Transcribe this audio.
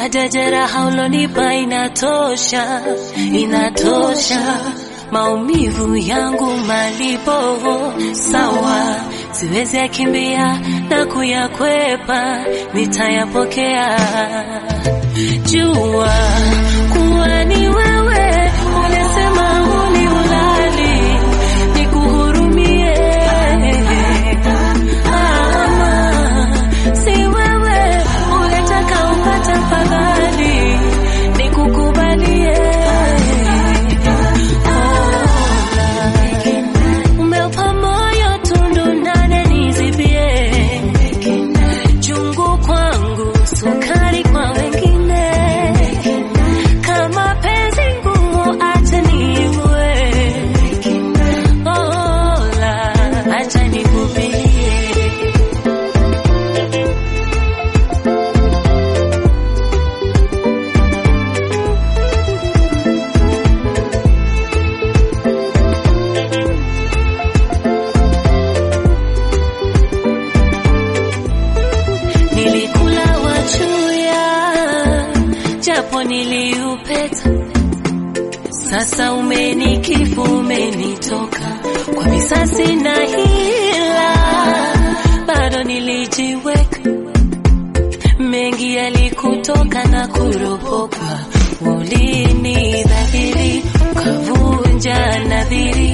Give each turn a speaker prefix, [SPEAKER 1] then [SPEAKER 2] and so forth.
[SPEAKER 1] baada jeraha ulonipa inatosha, inatosha maumivu yangu malipo sawa, siwezi yakimbia na kuyakwepa, nitayapokea. Jua kuwa ni wewe ulisema uni ulali nikuhurumie, ama si wewe ulitaka upata fadhali nikukubalie. Umeupa moyo tundu nane nizibie, chungu kwangu, sukari kwa wengine. Kama penzi ngumu, acha niwe Ola, acha nikubilie. Nilikula wachuya japo niliupeta, sasa umenikifu, umenitoka kwa visasi na hila, bado nilijiweka mengi yalikutoka na kuropoka, ulini dhahiri ukavunja nadhiri